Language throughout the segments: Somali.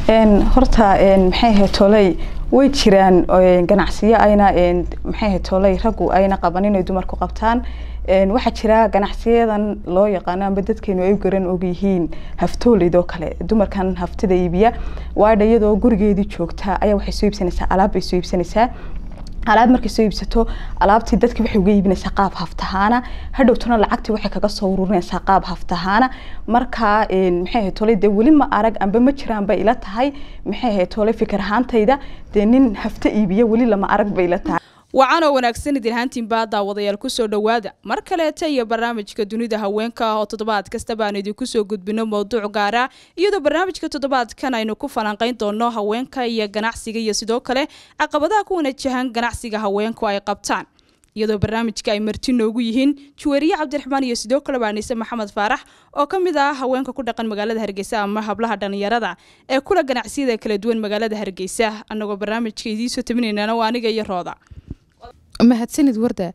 horta maxay ahayd toley way jiraan ganacsiyo ayna maxay ahayd toley raggu ayna qabanin ay dumarku qabtaan waxaa jira ganacsiyadan loo yaqaano amba dadkeenu ay garan ogyihiin haftooleydoo kale dumarkan haftada iibiya waadha iyadoo gurigeedii joogta ayaa waxay soo iibsanaysaa alaab bay soo iibsanaysaa alaab markay soo iibsato alaabtii dadki waxay uga iibinaysaa qaab haftahaana hadhowtuna lacagtii waxay kaga soo ururinaysaa qaab haftahaana markaa maxay ahayd tole dee weli ma arag amba ma jiraan bay ila tahay maxay ahayd tole fikir ahaantayda dee nin hafta iibiya weli lama arag bay ila tahay wacan oo wanaagsan idilhaantiinbaa daawadayaal kusoo dhowaada mar kaleeta iyo barnaamijka dunida haweenka oo toddobaad kasta baan idinku soo gudbino mowduuc gaara iyadoo barnaamijka toddobaadkan aynu ku falanqayn doono haweenka iyo ganacsiga iyo sidoo kale caqabadaha ku wanajahan ganacsiga haweenku ay qabtaan iyadoo barnaamijka ay marti noogu yihiin juweeriye cabdiraxmaan iyo sidoo kale baanise maxamed faarax oo ka mid ah haweenka ku dhaqan magaalada hargeysa ama hablaha dhallinyarada ee kula ganacsiyada kala duwan magaalada hargeysa annagoo barnaamijka idiinsoo tabinaynana waa aniga iyo rooda mahadsanid warda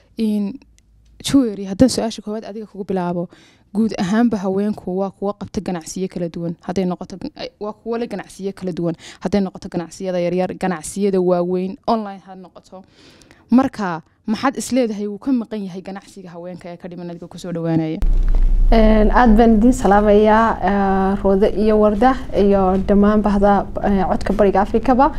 juwery haddaan su-aasha koowaad adiga kugu bilaabo guud ahaanba haweenku waa kuwa qabta ganacsiyo kala duwan haday noqoto waa kuwa le ganacsiyo kala duwan hadday noqoto ganacsiyada yaryar ganacsiyada waaweyn online ha noqoto marka maxaad isleedahay wuu ka maqan yahay ganacsiga haweenka ee ka dhiman adiga kusoo dhawaanaya aada baan idiin salaamayaa roode iyo warda iyo dhammaan bahda codka bariga afrikaba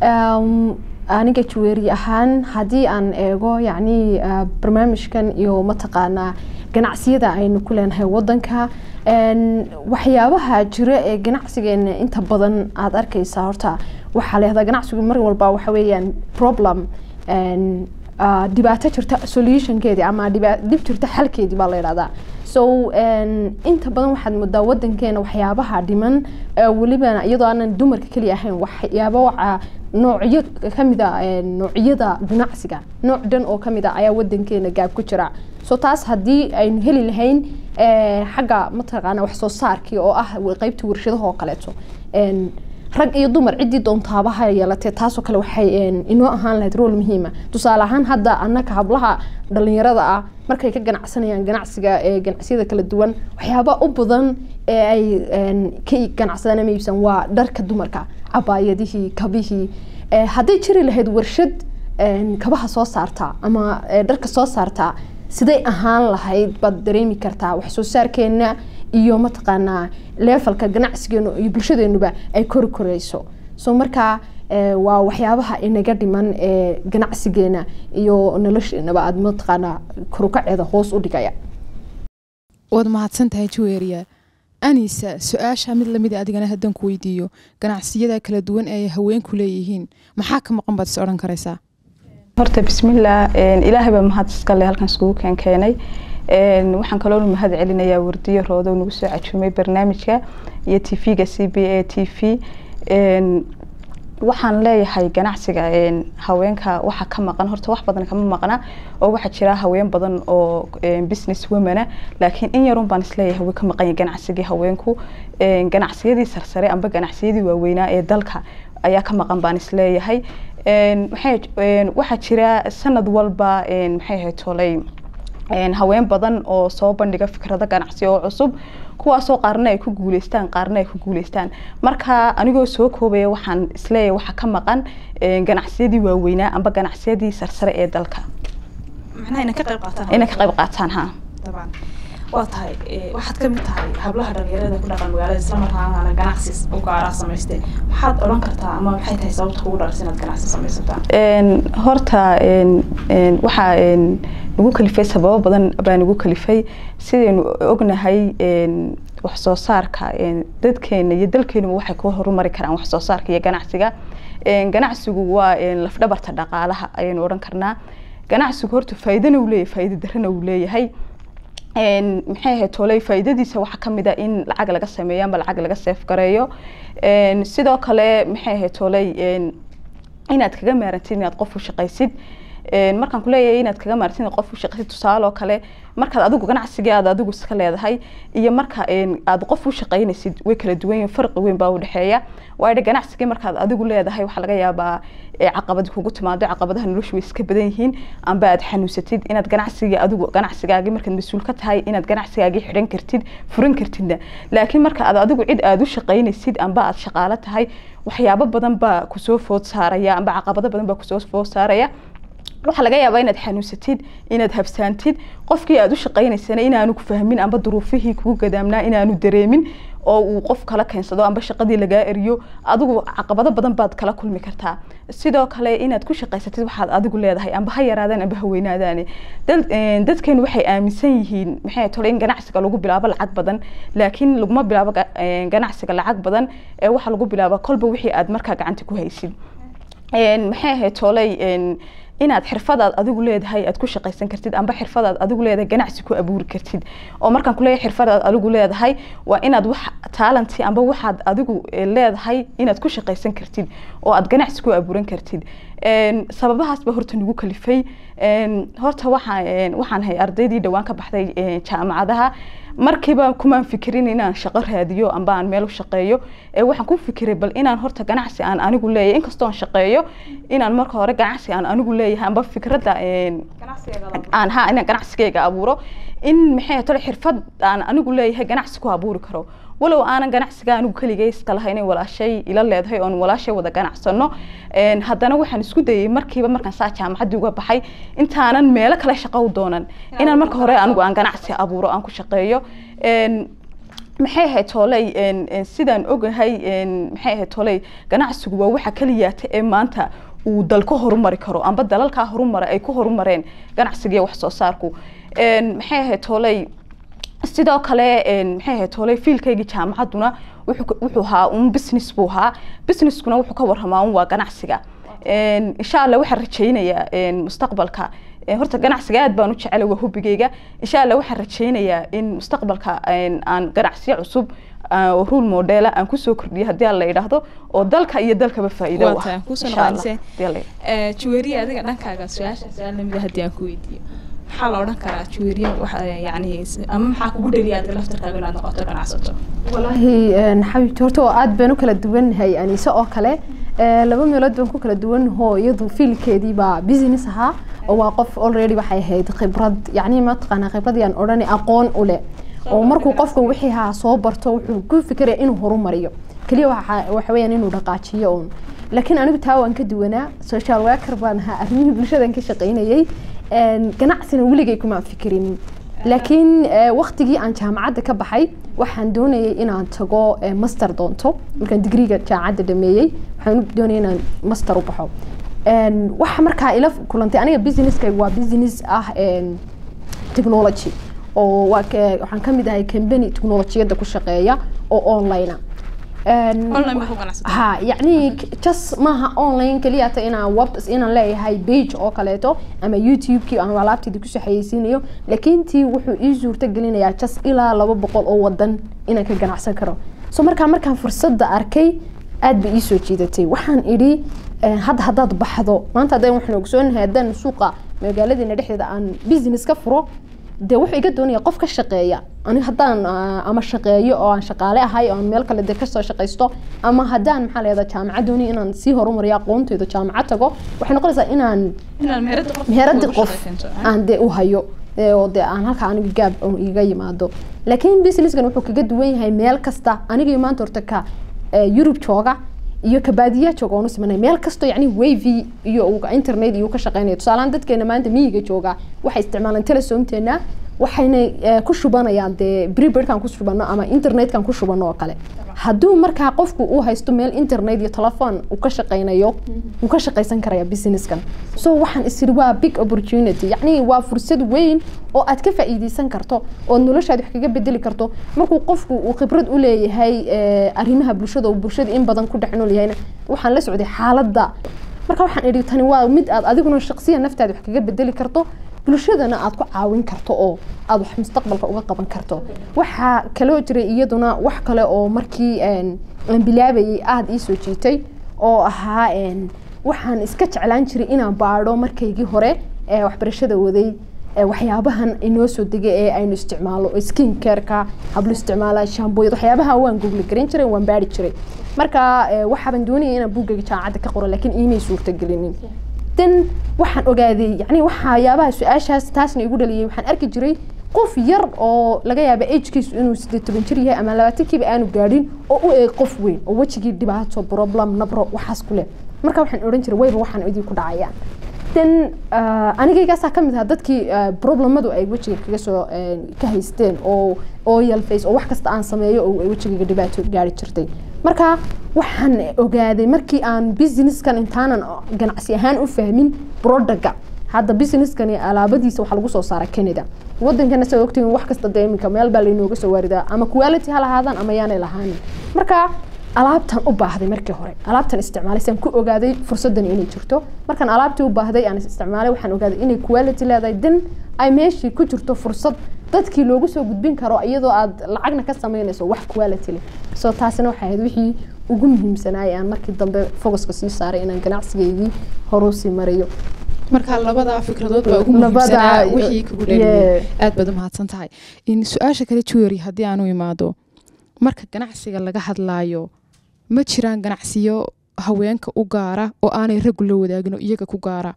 aniga jaweeri ahaan haddii aan eego yacni barnaamijkan iyo mataqaanaa ganacsiyada aynu ku leenahay wadanka waxyaabaha jira ee ganacsigeena inta badan aada arkaysaa horta waxaa leehdaa ganacsigu mar walba waxa weeyaan problem dhibaato jirta solutionkeedii ama dhib jirta xalkeedii baa la yidhahdaa so inta badan waxaad moodaa wadankeena waxyaabaha dhiman welibana iyadoo aanan dumarka keliya ahayn waxyaabo waxa noocyo kamid a noocyada ganacsiga nooc dhan oo kamid a ayaa wadankeena gaab ku jira so taas haddii aynu heli lahayn xagga mataqaana wax soo saarkii oo ah qeybta warshadaha oo kaleeto rag iyo dumar ciddii doontaaba ha yeelatee taasoo kale waxay inoo ahaan lahayd rool muhiima tusaale ahaan hadda annaka hablaha dhalinyarada ah markay ka ganacsanayaan ganacsiga ganacsiyada kala duwan waxyaaba u badan ee ay ka ganacsadaan ama iibsan waa dharka dumarka cabaayadihii kabihii hadday jiri lahayd warshad kabaha soo saarta ama dharka soo saarta siday ahaan lahayd baad dareemi kartaa wax soo saarkeena iyo mataqaanaa leefalka ganacsigeenu iyo bulshadeenuba ay kori koreyso so markaa waa waxyaabaha inaga dhiman ee ganacsigeena iyo nolosheenaba aada mataqaanaa korukaceeda hoos u dhigaya waad mahadsan tahay juweeriya anisa su-aasha mid lamid adigana haddaan ku weydiiyo ganacsiyada kala duwan ee haweenku leeyihiin maxaa ka maqan baad is odhan karaysaa horta bismillaah ilaahay baa mahad iskale halkan iskugu keen keenay waxaan kaloo mahad celinayaa wardiyo roodo nagu soo cajuumay barnaamijka iyo t v-ga c b a t v waxaan leeyahay ganacsiga haweenka waxa ka maqan horta wax badan kama maqna oo waxaa jira haween badan oo business womana laakiin in yarun baan isleeyahay way ka maqan yahay ganacsigii haweenku ganacsiyadii sarsare amba ganacsiyadii waaweynaa ee dalka ayaa ka maqan baan isleeyahay waxaa jira sanad walba maxay ahayd toley haween badan oo soo bandhiga fikrado ganacsi oo cusub kuwaasoo qaarna ay ku guuleystaan qaarna ay ku guuleystaan marka anigoo soo koobaya waxaan isleeyahay waxaa ka maqan ganacsiyadii waaweynaa amba ganacsiyadii sarsare ee dalka inay ka qayb qaataan ha waa tahay waxaad ka mid tahay hablaha dhalinyarada ku dhaqan magaalada islamarkaana ganacsi u gaaraa samaystay maxaad odhan kartaa ama maxay tahay sababta kugu dhalis inaad ganacsi samaysataan horta waxaa nagu kalifay sababo badan baa nagu kalifay sidaynu ognahay wax soo saarka dadkeena iyo dalkeenuba waxay ku horumari karaan wax soo saarka iyo ganacsiga ganacsigu waa lafdhabarta dhaqaalaha ayaynu odhan karnaa ganacsigu horta faa'iidana uu leeyahay faa'iido darrana uu leeyahay maxay ahayd toley faa'iidadiisa waxaa ka mid a in lacag laga sameeyo ama lacag laga seef gareeyo sidoo kale maxay ahayd toley inaad kaga maarantid inaad qof u shaqaysid Een, markaan kuleeyahay inaad kaga maartin qof u shaqaysid tusaale oo kale markaad adigu ganacsigaada adigu iska leedahay iyo marka een, aad qof u shaqaynaysid way kala duwan yihiin farqi weyn baa u dhexeeya waayo ganacsigii markaad adigu leedahay waxaa laga yaabaa ee caqabad kugu timaado caqabadaha noloshu way iska badan yihiin amba aad xanuunsatid inaad ganacsigii adigu ganacsigaagii markaad mas-uul ka tahay inaad ganacsigaagii xidhan kartid furan kartidna laakiin marka aad adigu cid aad u shaqaynaysid amba aad shaqaalo tahay waxyaabo badan baa kusoo food saaraya amba caqabado badan baa kusoo food saaraya waxaa laga yaabaa inaad xanuunsatid inaad habsaantid qofkii aad u shaqaynaysana inaanu ku fahmin amba duruufihii kugu gadaamnaa inaanu dareemin oo uu qof kala keensado amba shaqadii lagaa eriyo adigu caqabado badan baad kala kulmi kartaa sidoo kale inaad ku shaqaysatid waxaad adigu leedahay amba ha yaraadaan amba ha weynaadaane dad- een, dadkeenu waxay aaminsan yihiin maxay tole in ganacsiga lagu bilaabo lacag badan laakiin laguma bilaabo ga- een, ganacsiga lacag badan ee waxaa lagu bilaaba kolba wixii aad markaa gacanta ku haysid Een, maxay ahayd tooley een, inaad xirfadaad adigu leedahay aad ku shaqaysan kartid amba xirfadaad adigu leedahay ganacsi ku abuuri kartid oo markaan kuleeyahay xirfadaad adigu leedahay waa inaad wax taalanti amba waxaad adigu eh, leedahay inaad ku shaqaysan kartid oo aad ganacsi ku abuuran kartid Een, sababahaas ba horta nagu kalifay Een, horta waxaan een, waxaan hay ardaydii dhawaan ka baxday een, jaamacadaha markiiba kumaan fikirin inaan shaqo raadiyo amba aan meel u shaqeeyo ee waxaan ku fikiray bal inaan horta ganacsi aan anigu leeyahay inkastoo aan shaqeeyo inaan marka hore ganacsi aan anigu leeyahay amba fikradda een, aan ha inaan ganacsigayga abuuro in maxay tole xirfad aan anigu leeyahay ganacsi ku abuuri karo walow aanan ganacsiga anigu keligay iska lahayn inay walaashay ila leedahay oon walaashay wada ganacsano Een, haddana waxaan isku dayay markiiba markaan saa jaamacaddii uga baxay intaanan meelo kale shaqo u doonan inaan marka hore anigu aan ganacsi abuuro aan ku shaqeeyo Een, maxay ahayd tooley een, een, sidaan ogahay een, maxay ahayd tooley ganacsigu waa waxa keliyaata ee maanta uu dal ka horumari karo amba dalalkaa horumara ay ku horumareen ganacsiga iyo wax soo saarku Een, maxay ahayd tooley sidoo kale een, maxay ahayd tooley fiilkaygii jaamacadduna wuxuu ka- wuxuu ahaa un business buu ahaa businesskuna wuxuu ka warramaa un waa ganacsiga Een, insha allah waxaan rajaynayaa een, mustaqbalka een, horta ganacsiga aad baan u jecela waa hubigayga insha allah waxaan rajaynayaa in mustaqbalka een, aan ganacsiyo cusub ah, oo rule modela aan kusoo kordhiyo haddii aan la yidhaahdo oo dalka iyo dalkaba faa'iido u Waa ah tahay, kusoo Insha Allah, noqonayse. haddii aan la yidhaahdo. juweeriya adiga dhankaaga su-aasha su-aal lamida haddii aan ku weydiiyo maxaa la odhan karaa juweeriya waxa yani ama maxaa kugu dhaliya adiga laftarkaaga inaad noqoto ganacsato walaahi een, xabiibti horta oo aad baan u kala duwannahay aniise oo kale Ee, laba meelood baan ku kala duwanahoo iyadu fiilkeedii baa business ahaa oo waa qof already waxay ahayd khibrad yacni mataqaanaa khibrad yaan odhani aqoon u leh oo markuu qofka wixii haa soo barto wuxuu ku fikiraya inuu horumariyo keliya waxa waxa weeyaan inuu dhaqaajiyo uun laakiin anigu taa waan ka duwanaa social worker baan ahaa arrimihii bulshadan ka shaqaynayay Een, ganacsina weligay kuma fikirin laakiin eh, waqtigii aan jaamacadda ka baxay waxaan doonayay inaan tago eh, master doonto markaan digriga jaamacadda dhameeyey waxaan u doonayay inaan master u baxo Een, waxa markaa ila kulantay aniga businesskayga waa business ah een, technology oo waa ka- waxaan ka mid ahay company technologiyadda ku shaqeeya oo online ah Een, online baa ku ganacsata ha yacni just maaha online keliya ta inaan web inaan leeyahay page oo kaleeto ama youtube-kii aan alaabteeda ku saxayeysiinayo laakiin tii wuxuu ii suurta gelinayaa just ilaa laba boqol oo wadan inaan ka ganacsan karo so markaa markaan fursadda arkay aad bay ii soo jiidatay waxaan idhi eh, hadda haddaad baxdo maanta haddaan waxaan ogsoonahay haddaan suuqa magaaladeena dhexdeeda aan business ka furo dee wuxuu iga doonaya qof ka shaqeeya ani haddaan ah, ama shaqeeyo oo aan shaqaale ahay oo aan meel kale de kasoo shaqaysto ama haddaan maxaa leedaa jaamacad doonaya inaan sii horumariyo aqoonteyda jaamacad tago waxay noqonaysaa inaan inaad meherada qof meheradi ugu qof shaqaysanto, ah? aan dee u hayo ee, oo dee aan halka aniga gaab un iga yimaado laakiin businesskan wuxuu kaga duwan yahay meel kasta aniga maanta horta ka ee, Yurub jooga iyo ka baadiya jooga oonu simanay meel kasto yacni wavy iyo uu internet iyo uu ka shaqeynaya tusaalehaan dadkeena maanta miyiga jooga waxay isticmaalaan telesomteena waxayna eh, ku shubanayaan dee prepaidkan ku shubano ama internetkan ku shubano oo kale hadduu markaa qofku uu haysto meel internet iyo telefoon uu ka shaqeynayo wuu ka shaqeysan karaya businesskan so waxaan isiri waa big opportunity yacni waa fursad weyn oo aad ka faa'iideysan karto oo noloshaada wax kaga bedeli karto markuu qofku uu khibrad u leeyahay eh, arrimaha bulshada oo bulshada in badan ku dhex nool yahayna waxaan la socday xaaladda marka waxaan idhi tani waa mid aad adiguna shaqsiya naftaada wax kaga bedeli karto bulshadana aad ku caawin karto oo aad wax mustaqbalka uga qaban karto waxaa kaloo jiray iyaduna wax kale oo markii een, aan bilaabayay aada ii soo jiitay oo ahaa een, waxaan iska jeclaan jiray inaan baadho markaygii hore ee waxbarashada waday ee waxyaabahan inoo soo degay ee aynu isticmaalo skin careka hablo isticmaala shaambooyad waxyaabaha waan google garan jiray waan baari jiray marka ee, waxaaban doonayay inaan buuggayga jaamacadda ka qoro laakiin iimay suurtagelinin dan waxaan ogaaday yani waxyaabaha su-aashaas taasna igu dhaliyay waxaan arki jiray qof yar oo laga yaaba agkiisu inuu sideed toban jir yahay ama labaatankiiba aanu gaadhin oo u eeg qof weyn oo wejigii dhibaato problem nabro waxaas ku leh marka waxaan odhan jiray wayba waxaan idin ku dhacayaan dan anigaygaasaa ka mid ahaa dadkii ah, problemadu ay wejiga kaga soo eh, ka haysteen oo oil face oo wax kasta aan sameeyo oo ay wejigayga dhibaato gaari jirtay marka waxaan ogaaday markii aan businesskan intaanan ganacsi ahaan u fahmin productga hadda businesskani alaabadiisa waxaa lagu soo saara canada wadankana saa ogtihiin wax kasta dee iminka meel baa laynooga soo waaridaa ama quality ha lahaadaan ama yaanay lahaanin marka alaabtan u baahday markii hore alaabtan isticmaalay saan ku ogaaday fursadan inay jirto markaan alaabtii u baahday aan isticmaalay waxaan ogaaday inay quality leedahay dan ay meeshii ku jirto fursad dadkii loogu soo gudbin karo iyadoo aad lacagna ka sameynayso wax quality leh so taasina waxay ahayd wixii ugu muhiimsanaay aan markii dambe focuska sii saaray inaan ganacsigeydii horuu sii mariyo marka labadaa fikradood baa ugu Labada- muhiimsanaa wixii kugu dhaliyay Yeah. aad baad u mahadsan tahay in su-aasha kale jewelry haddii aan u imaado marka ganacsiga laga hadlaayo ma jiraan ganacsiyo haweenka u gaara oo aanay raggu la wadaagin oo iyaga ku gaara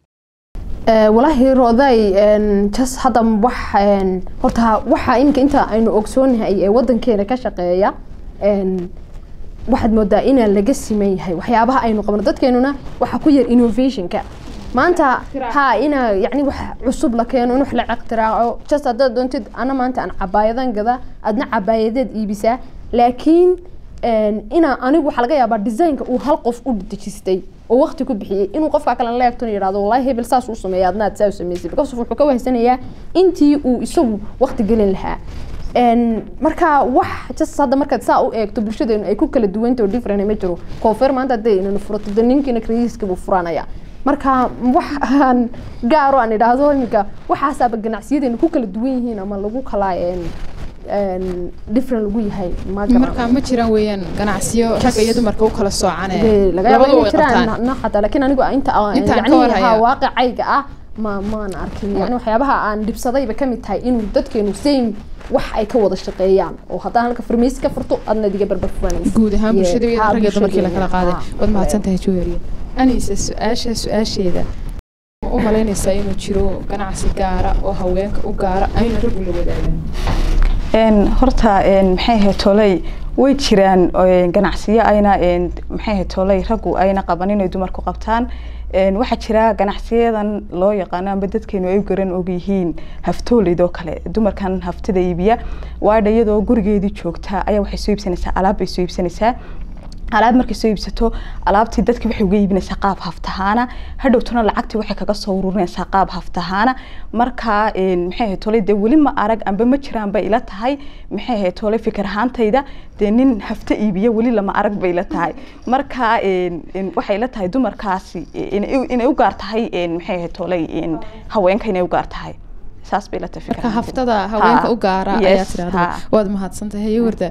Eh, walaahi rooday en, jas hadda wax en, horta waxa iminka inta aynu ogsoonahay ee wadankeena ka shaqeeya en, waxaad moodaa inaa laga siman yahay waxyaabaha aynu qabno dadkeenuna waxaa ku yar innovationka maanta ha ina yani wax cusub la keeno in wax la iqtiraaco just haddaad doontid ana maanta aan cabaayadan gada adna cabaayadeed iibisaa laakiin en, ina anigu waxaa laga yaabaa designka uu hal qof u dejistay oo waqti ku bixiyey inuu qofka kale la eegto yidhahdo wallahi hebel saas u sameeya adna aad saa u samaysay because wuxuu ka wahsanayaa intii uu isagu waqti gelin lahaa En, marka wax just hadda markaad saa u eegto bulshadeenu ay ku kala duwanta oo different ma jiro koofeer maanta hadday inana furato de ninkiina krediiska buu furanaya marka wax aan gaaro aan idhaahdo iminka waxaasaaba ganacsiyadeenu ku kala duwan yihiin ama lagu kala en, en, different lagu yahay ma garan- marka ma jiraan weeyaan ganacsiyo ragga iyo dumarka u kala soocane Dee, laga yaabo labadu inay way jiraan qabtaan na- xataa laakiin anigu inta aan- Intaan ka yacni warhaya. haa, waaqicayga ah ma maan arkin yani waxyaabaha aan dhibsadayba kamid tahay inuu dadkeenu same wax ay ka wada shaqeeyaan oo haddaan halka farmeysi ka furto adna diga barbar furanaysa guud ahaan Yeah, bulshada haa, rag iyo dumarkii la kala bulshadeena, qaaday haa. waad mahadsan tahay jewelry anise su-aasha su-aasheeda ma u malaynaysaa inuu jiro ganacsi gaara oo haweenka u gaara ayna raggu la wadaagan Een, horta een, maxay ahayd tolay way jiraan een, ganacsiyo ayna een, maxay ahayd tolay raggu ayna qaban inay dumarku qabtaan Een, waxaa jira ganacsiyadan loo yaqaano amba dadkeenu ay u garan og yihiin haftooleydoo kale dumarkan haftada iibiya waadha iyadoo gurigeedii joogta ayaa waxay soo iibsanaysaa alaab bay soo iibsanaysaa alaab markay soo iibsato alaabtii dadki waxay uga iibinaysaa qaab haftahaana hadhowtuna lacagtii waxay kaga soo ururinaysaa qaab haftahaana markaa een, maxay ahayd tolay dee weli ma arag amba ma jiraan bay ila tahay maxay ahayd tolay fikir ahaantayda dee nin hafta iibiya weli lama arag bay ila tahay markaa een, een, waxay ila tahay dumarkaasi inay u- inay u gaar tahay een, maxay ahayd tolay een, haweenka inay u gaar tahay saas bay ila tahay fikir marka ahaantayda. haftada haweenka Ha, u gaara yes, ayaa tirahda ha. waad mahadsan tahay warda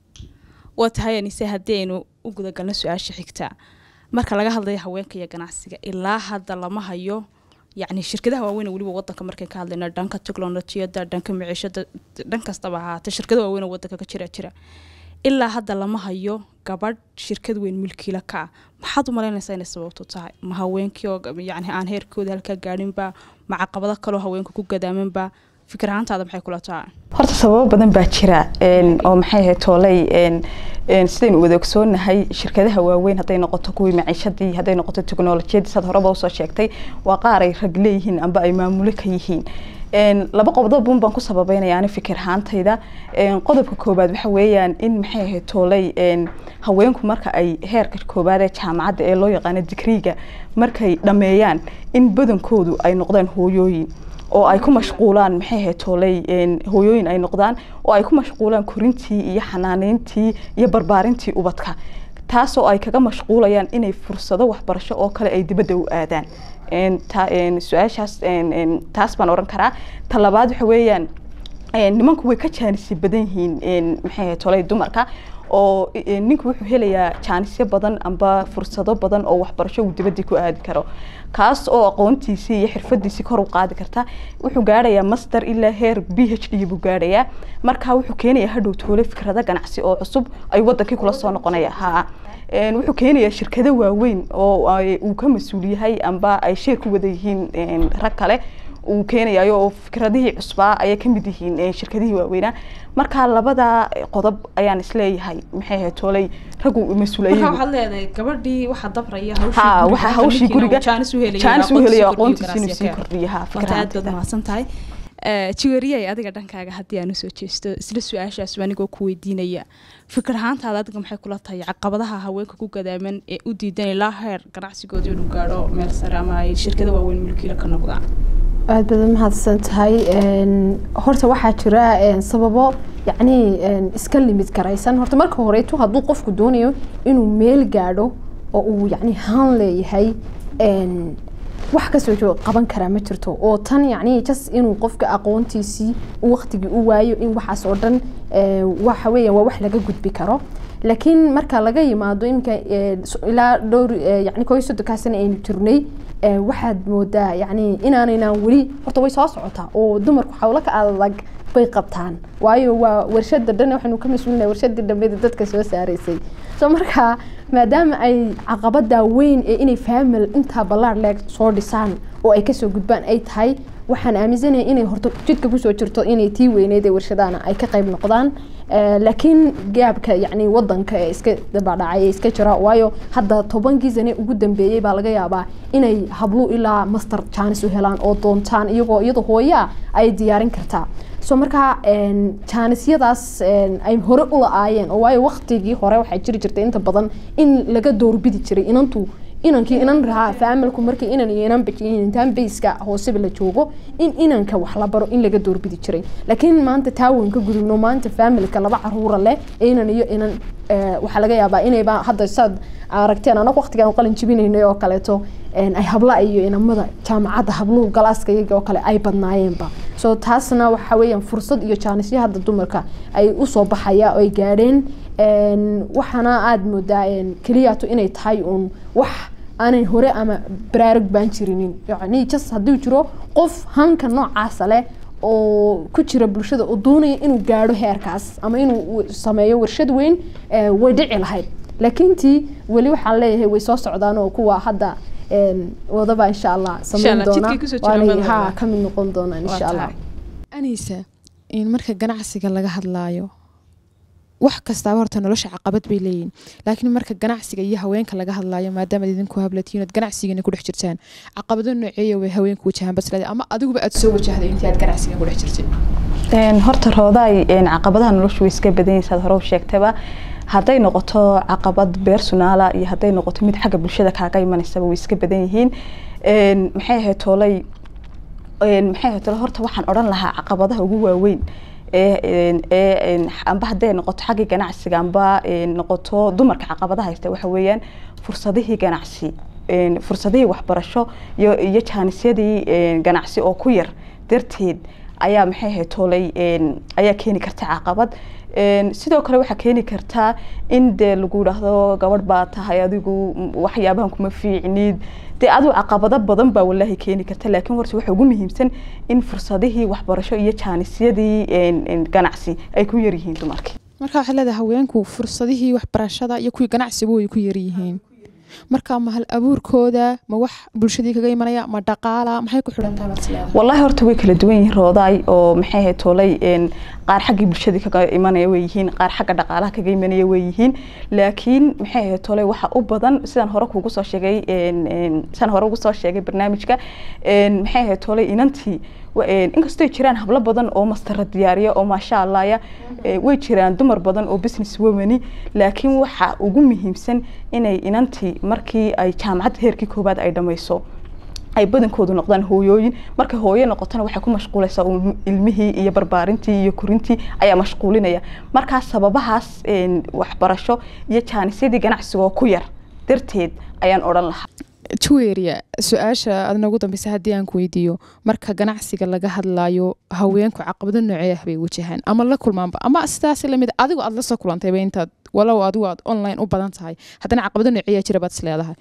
waa tahay anise haddii aynu u gudagalno su-aasha xigta marka laga hadlayo haweenka iyo ganacsiga ilaa hadda lama hayo yacni shirkadaha waaweyn ee weliba wadanka markay ka hadlayno dhanka teknolojiyada dhanka maciishada dhan kastaba ahaatee shirkada waaweyn oo wadanka ka jira jira ilaa hadda lama hayo gabadh shirkad weyn milkiila ka ah maxaad u malaynaysaa inay sababtu tahay ma haweenkii oo yacni aan heerkooda halkaa gaadhinba ma caqabado kaloo haweenka ku gadaamanba fikir ahaantaada maxay kula tahay horta sababo badan baa jira een, oo maxay ahayd toolay een, een, sidaynu wada ogsoonahay shirkadaha waaweyn hadday noqoto kuwii maciishadii hadday noqoto teknolojiyadii saad horeba usoo sheegtay waa qaar ay rag leeyihiin amba ay maamulo ka yihiin een, laba qodobun baan ku sababeynaya ani fikir ahaantayda een, qodobka koobaad waxa weeyaan in maxay ahayd toolay een, haweenku marka ay heerka koobaad ee jaamacadda ee loo yaqaano digriiga markay dhammeeyaan in badankoodu ay noqdaan hooyooyin oo ay ku mashquulaan maxay ahayd toolay een, hooyooyin ay noqdaan oo ay ku mashquulaan korintii iyo xanaaneyntii iyo barbaarintii ubadka taasoo ay kaga mashquulayaan inay fursado waxbarasho oo kale ay dibadda u aadaan Een, ta- een, su-aashaas een, een, taas baan oran karaa ta labaad waxa weeyaan een, nimanku way ka jaanisi badan yihiin een, maxay ahayd tolay dumarka oo eh, ninku wuxuu helayaa jaanisyo badan amba fursado badan oo waxbarasho uu dibadii ku aadi karo kaas oo aqoontiisii iyo xirfadiisii kor u qaadi karta wuxuu gaadhayaa master ilaa heer b h d buu gaadhayaa marka wuxuu keenayaa hadhow toole fikrado ganacsi oo cusub ay wadankii kula soo noqonaya ha Een, wuxuu keenayaa shirkado waaweyn oo ay- uu ka mas-uul yahay amba ay sheer ku wada yihiin een, rag kale uu keenayayo oo fikradihii cusbaa ayay ka mid yihiin een, shirkadihii waaweynaa marka labada qodob ayaan isleeyahay maxay ahayd tooley raggu mas-uuliyay marka waxaad leedahay gabadhii waxaa dabraya ha waxa hawshii guriga jaanis u helaya jaanis u helaya aqoontiisa aqoontiisa inuu sii kordhiyo ha wata aad baad fikrahaantida mahadsan tahay jiwariyay adiga dhankaaga haddii aan usoo jeesto isla su-aashaas anigoo ku weydiinaya fikir ahaantaada adiga maxay kula tahay caqabadaha haweenka ku gadaaman ee u diidan ilaa heer ganacsigooda inuu gaadho meel sare ama ay shirkada waaweyn mulkiila ka noqdaan aad badan mahadsan tahay Een, horta waxaa jira een, sababo yacni een, iska limid garaysan horta marka horeeto hadduu qofku doonayo inuu meel gaadho oo uu yacni haan leeyahay een, wax kasoo joog qaban karaa ma jirto oo tan yacni jas inuu qofka aqoontiisii uu waqtigii u waayo in waxaas oo dhan ee, waxa weeyaan waa wax laga gudbi karo laakiin marka laga yimaado iminka ee, so- ilaa dhowr ee, yacni koo iyo soddonkaa sano aynu jirnay ee, waxaad moodaa yacni inaanaynaan weli horta way soo socotaa oo dumarku xawlo ka adag bay qabtaan waayo waa warshada dhan waxaynu ka mas-uulinahay warshadii dhambeeda dadka soo saaraysay so marka maadaama ay caqabada weyn ee inay faamil intaa ballaar leeg soo dhisaan oo ay kasoo gudbaan ay tahay waxaan aaminsanahay inay horta jidka kusoo jirto inay tii weyneyd ee warshadahana ay ka qayb noqdaan Eh, laakiin gaabka yacni wadanka ee iska dabadhacay ee iska jira waayo hadda tobankii sane ugu dambeeyey baa laga yaabaa inay hablu ilaa master jaanis u helaan oo doontaan iyagoo iyadoo hooyaa ay diyaarin kartaa so marka een, jaanisyadaas een, ay hore u la-aayeen oo waayo waqtigii hore waxaa jiri jirtay inta badan in laga doorbidi jiray inantu inankii inan rahaa faamilku markii inan iyo inan bajiyin intaan bayska hooseba la joogo in inanka wax la baro in laga doorbidi jiray laakiin maanta taawan ka gudubno maanta faamilka laba caruura leh inan iyo inan eh, waxaa laga yaabaa inayba hadda saad aragteen anagu waqtigaan qalin jibinaynay oo kaleeto een, ay habla iyo inamada jaamacadda habluhu galaaska iyaga oo kale ay badnaayeenba so taasna waxa weeyaan fursad iyo jaanisyo hadda dumarka ay usoo baxaya oo ay gaadheen een, waxaana aada moodaa een, keliyaato inay tahay uun wax aanay hore ama baraarug baan jirinin yacni jas hadduu jiro qof hanka noocaasa leh oo ku jira bulshada oo doonaya inuu gaadho heerkaas ama inuu w- sameeyo warshad weyn eh, way dhici lahayd laakiin tii weli waxaan leeyahay way soo socdaan oo kuwa hadda een, wadaba insha allah sameyn Allah, doona jidkay kusoo jiraan waanay baan ha leedahay. ka mid noqon doonaan insha allah anisa in marka ganacsiga laga hadlaayo wax kastaaba horta nolosha caqabad bay leeyihin laakiin marka ganacsiga iyo haweenka laga hadlaayo maadaama idinku hablatiin ood ganacsigana ku dhex jirtaan caqabado nooceeya way haweenku wajahaan baslada ama adiguba aad soo wajahday intii aad ganacsiga ku dhex jirtay Een, horta roodaay een, caqabadaha noloshu way iska badan yihiin saad hore u sheegtaba hadday noqoto caqabad beersunaala iyo hadday noqoto mid xagga bulshada kaaga imanaysaba way iska badan yihiin Een, maxay ahayd toolay een, maxay ahayd toolay horta waxaan odhan lahaa caqabadaha ugu waaweyn ee een, ee een, amba hadday noqoto xaggii ganacsiga amba een, noqoto dumarka caqabadaha haysta waxa weeyaan fursadihii ganacsi een, fursadihii waxbarasho iyo iyo jaanisyadii een, ganacsi oo ku yar darteed ayaa maxay ahayd toolay een, ayaa keeni karta caqabad Een, sidoo kale waxaa keeni kartaa in dee lagu yidhaahdo gabadh baa tahay adigu m- waxyaabahan kuma fiicnid dee adigu caqabado badan baa walaahi keeni karta laakiin horta waxa ugu muhiimsan in fursadihii waxbarasho iyo jaanisyadii een, een, ganacsi ay ku yaryihiin dumarkii marka waxaad leedahay haweenku fursadihii waxbarashada iyo kuwii ganacsiba way ku yaryihiin marka ma hal abuurkooda ma wax bulshadii kaga imanaya ma dhaqaala maxay ku xidhan tahay baad is leedahay والله horta way kala duwan yihiin roodaay oo maxay ahayd toolay een qaar xaggii bulshadii kaga imanaya way yihiin qaar xagga dhaqaalaha kaga imanaya way yihiin laakiin maxay ahayd toolay waxa u badan sidaan hore kuugu soo sheegay een een sidaan hore ugu soo sheegay barnaamijka een maxay ahayd toolay inantii wa- een inkastoo ay jiraan hablo badan oo mastara diyaariya oo maasha allah ya ee, way jiraan dumar badan oo business womani laakiin waxa ugu muhiimsan inay inantii markii ay jaamacadda heerkii koowaad ay dhammayso ay badankoodu noqdaan hooyooyin markay hooyo noqotona waxay ku mashquulaysaa uun ilmihii iyo barbaarintii iyo korintii ayaa mashquulinaya markaa sababahaas een, waxbarasho iyo jaanisyadii ganacsiga oo ku yar darteed ayaan odhan lahaa juweria su-aasha aad noogu dambaysa haddii aan ku weydiiyo marka ganacsiga laga hadlaayo haweenku caqabado noocee ah bay wajahaan ama la kulmaanba ama sidaas lamid adigu aad la soo kulantayba intaad walow adigu aad online u badan tahay haddana caqabado noociyaa jira baad is leedahay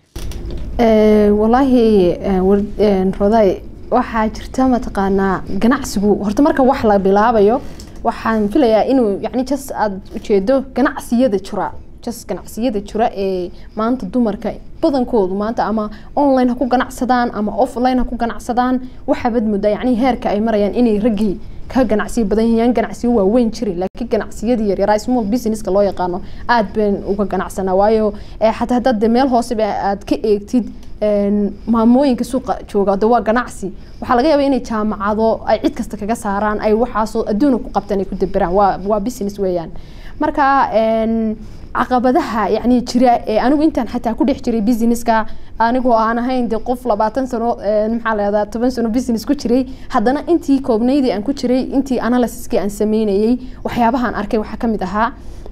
Eh, walaahi eh, war- eh, roday waxaa jirta mataqaanaa ganacsigu horta marka wax la bilaabayo waxaan filayaa inuu yani jas aada ujeedo ganacsiyada jira jas ganacsiyada jira ee maanta dumarka badankoodu maanta ama online ha ku ganacsadaan ama offline ha ku ganacsadaan waxaabad muddaa yani heerka ay marayaan inay raggii ka ganacsiyo badan yihiin ganacsiyo waaweyn jirin laakiin ganacsiyadii yaryaraa small businesska loo yaqaano aad baan uga ganacsanaa waayo eh, xataa haddaad de meel hooseba aad ka eegtid een, maamooyinka suuqa jooga de waa ganacsi waxaa laga yaabaa inay jaamacado ay cid kasta kaga saaraan ay waxaasoo adduuna ku qabtaan ay ku daberaan waa waa business weeyaan marka een, caqabadaha yani jira ee anigu intaan xataa ku dhex jiray businesska anigoo aan ahayn de qof labaatan sano een, maxaa lahahdaa toban sano business ku jiray haddana intii koobnaydii aan ku jiray intii analysiskii aan sameynayay waxyaabahaan arkay waxaa kamid ahaa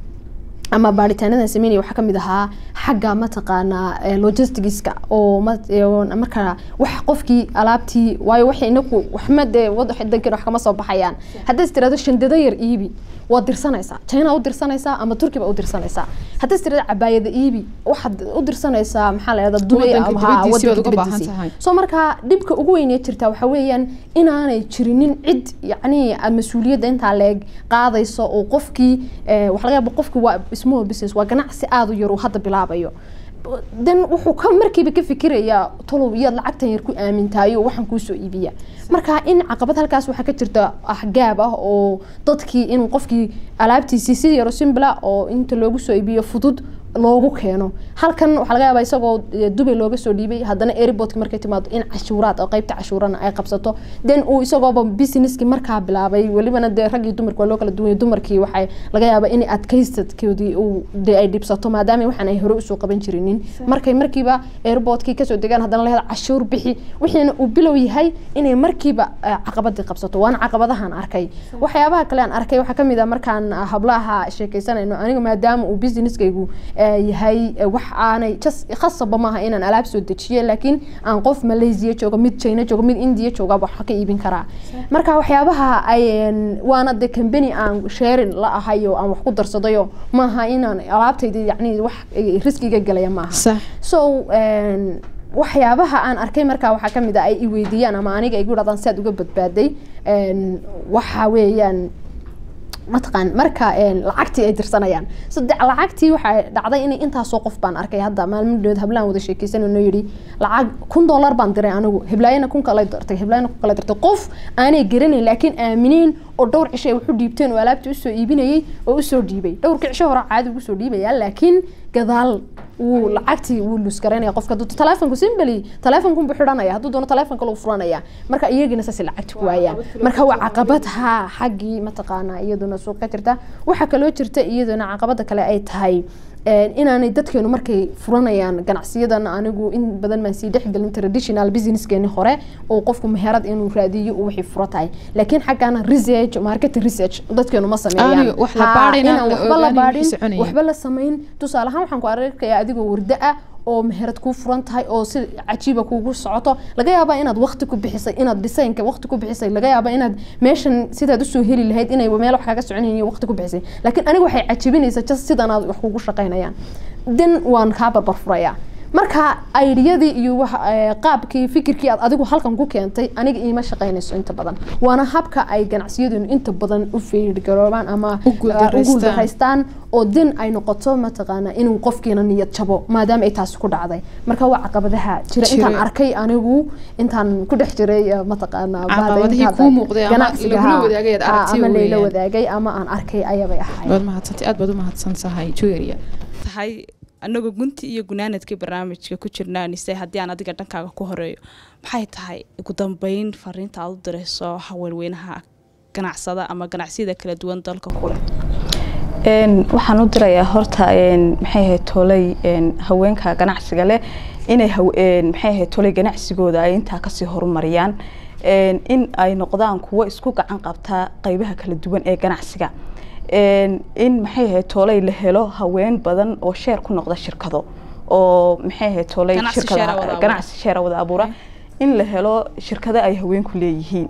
ama baaritaanadan sameynaya waxaa kamid ahaa xagga mataqaanaa eh, logisticska oo ma- ee, oo marka wax qofkii alaabtii waayo waxay inaku waxma dee wadankan wax kama soo baxayaan haddaad is tirahdo shandado yar iibi waad dirsanaysaa china u dirsanaysaa ama turki baa u dirsanaysaa haddaad is tirahdo cabaayada iibi waxaad u dirsanaysaa maxaa la yahdaa dubay Wadanka ama haa, dibadiisii baad wadanka uga baahan dibadiisii. tahay. soo markaa dhibka ugu weynee jirta waxaa weeyaan inaanay jirinin cid yacni aad mas-uuliyadda intaa leeg qaadayso oo qofkii eh, waxaa laga yaaba qofkii waa small business waa ganacsi aada u yar uu hadda bilaabayo dan wuxuu ka markiiba ka fikirayaa tolow iyaad lacagtan yar ku aamintaayo waxaan kuusoo iibiya marka in caqabad halkaas waxaa ka jirta axgaab ah oo dadkii in qofkii alaabtiisii si yaro simbla oo inta loogu soo iibiyo fudud loogu keeno halkan waxaa laga yaabaa isagoo eh, dubay looga soo dhiibay haddana airportka markay timaado in cashuuraad oo qaybta cashuurana ay qabsato then uu isagooba businesskii markaa bilaabay welibana dee rag iyo dumarki waa loo kala duwanya dumarkii waxay laga yaabaa in adkaysadkoodii uu dee ay dhibsato maadaama waxaan ay hore usoo qaban jirinin markay markiiba airportkii kasoo degaan haddana lahada cashuur bixi wixiina uu bilow yahay inay markiiba eh, caqabadii qabsato waana caqabadahan arkay waxyaabaha kale aan arkay waxaa kamid ah markaan ah, hablaha sheekaysanayno aniga maadaama uu businesskaygu eh, yahay eh, wax aanay jas khasaba maaha inaan alaab soo dejiyo laakiin aan qof malaysia joogo mid china joogo mid india jooga wax ka iibin karaa marka waxyaabaha ay een, waana de company aan sharing la ahayo aan wax ku darsadayo maaha inaan alaabtayda yani wax eh, riskiga galaya maaha sax so een, waxyaabaha aan arkay markaa waxaa kamid ah ay i weydiiyaan ama aniga igu dhahdaan si aad uga badbaaday een, waxa weeyaan mataqaan marka een, lacagtii ay dirsanayaan saddex lacagtii waxaa dhacday inay intaasoo qof baan arkay hadda maalmo dhoweed hablaan wada sheekeysanayno yidhi lacag kun dollar baan diray anigu heblaayana kun kale dirtay heblaayana kun kale dirtay qof aanay garanayn laakiin aamineen oo dhowr cisho ay waxu dhiibteen oo alaabtii usoo iibinayay oo usoo dhiibay dhowrkii cisho hore caadi ugu soo dhiibaya laakiin gadaal wuu lacagtii wuu lus garanaya qofka hadduu telefonku simbali telefonkunbu xidhanaya hadduu doono telefonka lagu furanaya marka iyagina saasay lacagti ku waayaan marka waa caqabad ha xaggii mataqaanaa iyaduna suuq ka jirta waxaa kaloo jirta iyaduna caqabada kale ay tahay een, inaanay dadkeenu markay furanayaan ganacsiyadan anigu in badan baan sii dhexgelin traditional businesskeeni hore oo qofku meherad inuu raadiyo uu wixii furo tahay laakiin xaggana research market research dadkeenu ma sameeyaan Aaniga wax la Ha, baadhina, inaan la waxba la ogaani baadhin wixii soconaya. waxba la samayn tusaale ahaan waxaan ku arkayaa adigoo warda ah oo meherad kuu furan tahay oo si cajiiba kuugu socoto laga yaabaa inaad waqti ku bixisay inaad designka waqti ku bixisay laga yaabaa inaad meeshan sidaad usoo heli lahayd inay meel wax kaga soconayin waqti ku bixisay laakiin aniga waxay cajibinaysaa just sidan aad wax kugu shaqaynayaan den waan kaa barbar furayaa marka aidiyadii iyo wax eh, qaabkii fikirkii aad adigu halkan ku keentay aniga iima shaqaynayso inta badan waana habka ay ganacsiyadunu inta badan u feergaroobaan ama U guuldareystaan. u guuldareystaan oo den ay noqoto mataqaana inuu qofkiina niyad jabo maadaama ay taasi ku dhacday marka waa caqabadaha jira Jira. intaan arkay anigu intaan ku dhex jiray eh, mataqaana Caqabadihii baadaynta kuu muuqday ama ganacsiga, lagula ha, wadaagay aad ha, aragtay ama layla weeyaan. wadaagay ama aan arkay ayabay ahayd waad mahadsantay aad baad u mahadsan tahay jueria tahay anagoo gunti iyo gunaanadkii barnaamijka ku jirnaa nise haddii aan adiga dhankaaga ku horeeyo maxay tahay ugu dambeyn fariinta aad u dirayso haweenweynaha ganacsada ama ganacsiyada kala duwan dalka kule Een, waxaan u dirayaa horta een, maxay ahayd tolay een, haweenka ganacsiga leh inay haw- een, maxay ahayd tolay ganacsigooda ay intaa kasii horumariyaan Een, in ay noqdaan kuwo isku gacan qabta qeybaha kala duwan ee ganacsiga Een, in maxay ahayd tolay la helo haween badan oo sheer ku noqda shirkado oo maxay ahayd tolay Ganacsi shirkadaha- share wada abuura. ganacsi sheera wada abuura in la helo shirkado ay haweenku leeyihiin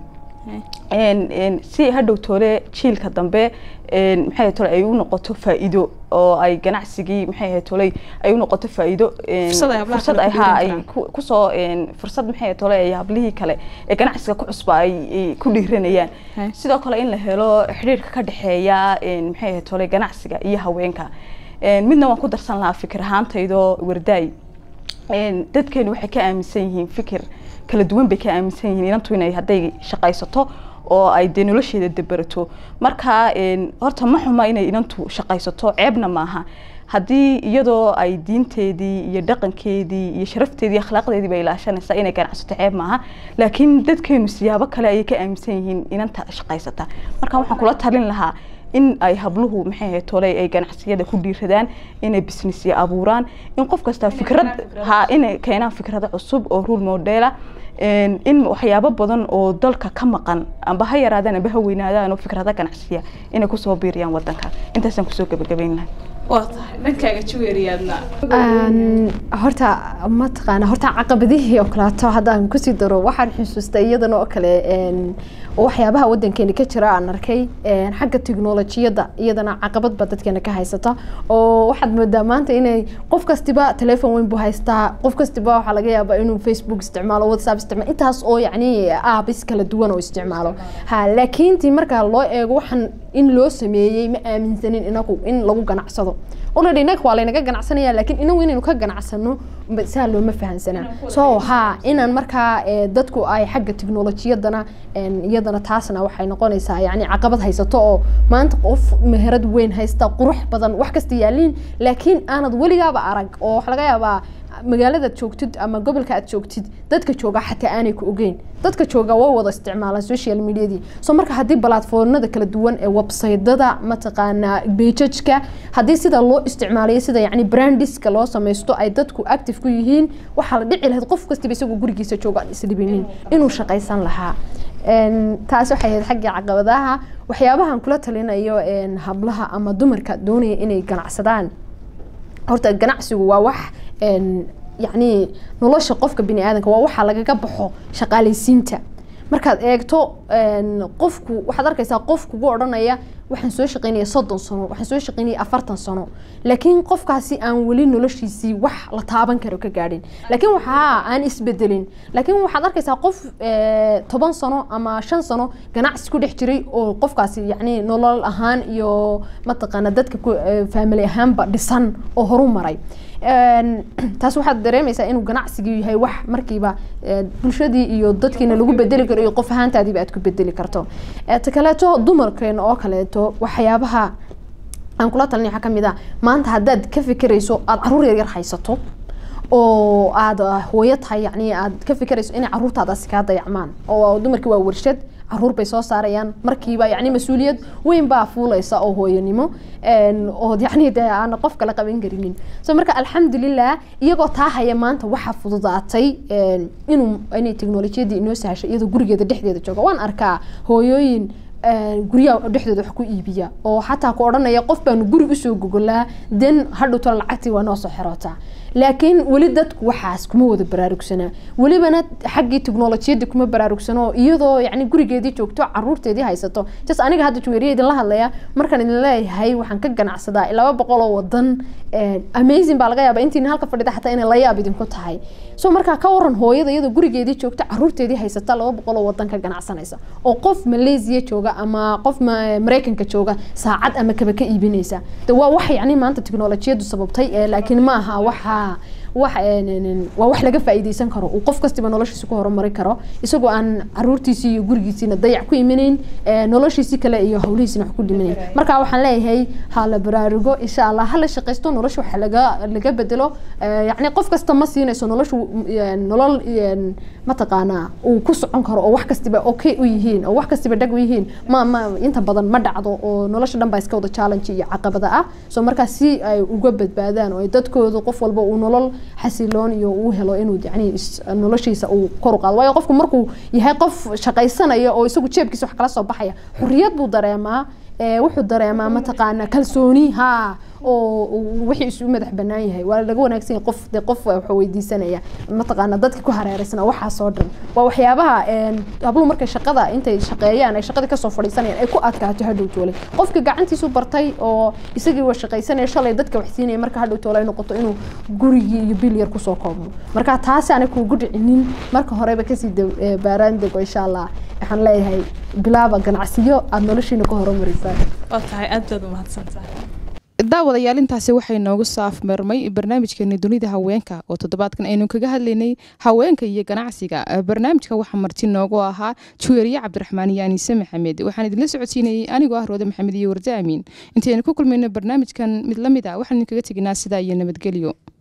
een- een si hadhow toole jiilka dambe een, maxay ahayd tole ay u noqoto faa'iido oo ay ganacsigii maxay ahayd tole ay u noqoto faa'iido een, Fursad ay hablaha fursad kale ay ku haa dhiiran ay karaan. ku- kusoo een, fursad maxay ahayd tole ay hablihii kale ee ganacsiga ku cusba ay ay ku dhiiranayaan Hey. sidoo kale in la helo xiriirka ka dhexeeya een, maxay ahayd tole ganacsiga iyo haweenka Een, midna waan ku darsan lahaa fikir ahaantaydo wardaay Een, dadkeenu waxay ka aaminsan yihiin fikir kala duwan bay ka aaminsan yihiin inantu inay hadday shaqaysato oo ay dee nolosheeda dabarato marka een, horta ma xuma inay inantu shaqaysato ceebna maaha haddii iyadoo ay diinteedii iyo dhaqankeedii iyo sharafteedii iyo akhlaaqdeedii bay ilaashanaysaa inay ganacsato ceeb maaha laakiin dadkeenu siyaabo kale ayay ka aaminsan yihiin inanta shaqaysata marka waxaan kula talin lahaa in ay habluhu maxay ahayd tolay ay ganacsiyada ku dhiiradaan inay businessya abuuraan in qof kasta fikrad ha inay keenaan fikrado cusub oo rule modela een, in waxyaabo badan oo dalka ka maqan amba ha yaraadaan amba ha weynaadaan oo fikrado ganacsiya inay kusoo biiriyaan wadanka intaasaan kusoo gabagabayn lahay waa tahay dhankaaga jaweeriyaadna Een, horta mataqaana horta caqabadihii oo kaleeto haddaan kusii daro waxaan xusuustay iyadana oo kale een, waxyaabaha wadankeena ka jira aan arkay een, xagga tiknolojiyadda iyadana caqabad ba dadkeena ka haysata oo waxaad moodaa maanta inay qof kastiba telefoon weyn buu haystaa qof kastiba waxaa laga yaabaa inuu facebook isticmaalo whatsapp isticmaalo intaas oo yacni aabis kala duwan oo isticmaalo ha laakiin tii markaa loo eego waxaan in loo sameeyey ma aaminsanin inagu in lagu ganacsado already inaga waa laynaga ganacsanaya laakiin inagu inaynu ka ganacsano ma- saa looma fahansanaa so ha inaan markaa eh, dadku ay xagga tiknolojiyadana en, iyadana taasna waxay noqonaysaa yani caqabad haysato oo maanta qof meherad weyn haysta qurux badan wax kasta yaaliin laakiin aanad weligaaba arag oo waxa laga yaabaa magaaladaad joogtid ama gobolka aad joogtid dadka jooga xataa aanay ku ogeyn dadka jooga way wada isticmaalaan social mediadii so marka haddii platformada kala duwan ee websaytada mataqaanaa bejajka haddii sida loo isticmaalayo sida yani brandiska loo samaysto ay dadku active ku yihiin waxaa la dhici lahayd qof kastaba isagoo gurigiisa jooga aan isdhibinin inuu shaqaysan lahaa En, taas waxay ahayd xaggii caqabadaha waxyaabahan kula talinayo en, hablaha ama dumarka doonaya inay ganacsadaan horta ganacsigu waa wax en, yacni nolosha qofka bini aadanka waa waxa lagaga baxo shaqaalaysiinta markaad eegto en, qofku waxaad arkaysaa qof kugu odhanaya waxaan soo shaqaynaya soddon sano waxaan soo shaqaynaya afartan sano laakiin qofkaasi aan weli noloshiisii wax la taaban karo ka gaadhin laakiin waxaa aan isbedelin laakiin waxaad arkaysaa qof eh, toban sano ama shan sano ganacsi ku dhex jiray oo qofkaasi yacni nolol ahaan iyo mataqaana dadka ku eh, family ahaanba dhisan oo horu maray En, taas waxaad dareemaysaa inuu ganacsigii yahay wax markiiba eh, bulshadii iyo dadkiina lagu bedeli karo iyo qof ahaantaadiiba aad ku bedeli karto Eh, ta kaleeto dumarkeena oo kaleeto waxyaabaha aan kula talinay waxaa kamid ah maanta haddaad ka fikirayso aada caruur yaryar haysato oo aada hooyo tahay yani aad ka fikirayso inay caruurtaadaasi kaa dayacmaan oo dumarkii waa warshad caruur bay soo saarayaan markiiba yani mas-uuliyad weyn baa fuulaysa oo hooyanimo en, oo yani dee aan qof kala qaban karinin so marka alxamdulilah iyagoo taa haya maanta waxaa fududaatay en, inuu inay teknolojiyadii inoo sahashay iyadoo gurigeeda dhexdeeda jooga waan arkaa hooyooyin een, guryaha dhexdooda wax ku iibiya oo xataa ku odhanaya qof baanu guri usoo gogolaa den hadhowto lacagtii waa noo soo xirootaa laakiin weli dadku waxaas kuma wada baraarugsanaa welibana xaggii teknolojiyadda kuma baraarugsano iyadoo yani gurigeedii joogto caruurteedii haysato jas aniga hadda juweeriya idinla hadlaya markaan idin leeyahay waxaan ka ganacsadaa laba boqol oo wadan een, amazing baa laga yaaba intiina halka fadhida xataa inay la yaab idinku tahay so markaa ka waran hooyada iyadoo gurigeedii joogta caruurteedii haysata laba boqol oo wadan ka ganacsanaysa oo qof malaysia jooga ama qof ma- mareykanka jooga saacad ama kaba ka iibinaysa de waa wax yani maanta teknolojiyadu sababtay ee laakiin ma aha waxa wax een, een, een, waa wax laga faa'iideysan karo uu qof kastiba noloshiisa ku horumari karo isagoo aan caruurtiisii iyo gurigiisiina dayac ku imanayn ee, noloshiisii kale iyo hawlihiisina wax ku dhimanayn marka waxaan leeyahay ha la baraarugo insha allah ha la shaqaysto nolosha waxa laga laga bedelo ee, yacni qof kasta ma siinayso noloshu een, nolol een, mataqaanaa uu ku socon karo oo wax kastiba okay u yihiin oo wax kastiba dhag u yihiin ma ma inta badan ma dhacdo oo nolosha dhan baa iska wada challenge iyo caqabada ah so markaa si ay uga badbaadaan oo ay dadkooda qof walba uu nolol xasiloon iyo uu helo inuu yani is- noloshiisa uu kor u qaado waayo qofku markuu yahay qof shaqaysanaya oo isagu jeebkiisa wax kala soo baxaya xuriyad buu dareemaa ee, wuxuu dareemaa mataqaana kalsooni ha oo uu wixii isu madax banaan yahay waa laga wanaagsan yahay qof dee qof wax weydiisanaya mataqaana dadka ku hareeraysana waxaasoo dhan waa waxyaabaha een, habluhu markay shaqada intay shaqeeyaan ay shaqadii kasoo fadhiisanayaan ay ku adkaato hadhow toole qofka gacantiisu bartay oo isagii waa shaqaysanaya shalay dadka wax siinaya marka hadhow toole ay noqoto inuu gurigii iyo bil yar kusoo koobmo marka taasi aanay kuugu dhicinin marka horeba kasii de- ee, baaraan dego insha allah waxaan leeyahay bilaaba ganacsiyo aada noloshiina ku horumarisaan waa tahay aad baad umahadsan tahay daawadayaal intaasi waxay noogu saafmarmay barnaamijkeeni dunida haweenka oo toddobaadkan aynu kaga hadlaynay haweenka iyo ganacsiga Eh, barnaamijka waxaa marti noogu ahaa juweeriye cabdiraxmaan iyo aniise maxamed waxaan idinla socodsiinayey anigoo ah roode maxamed iyo warda amiin intaynu ku kulmayno barnaamijkan mid la mid a waxaan idinkaga teginaa sidaa iyo nabadgelyo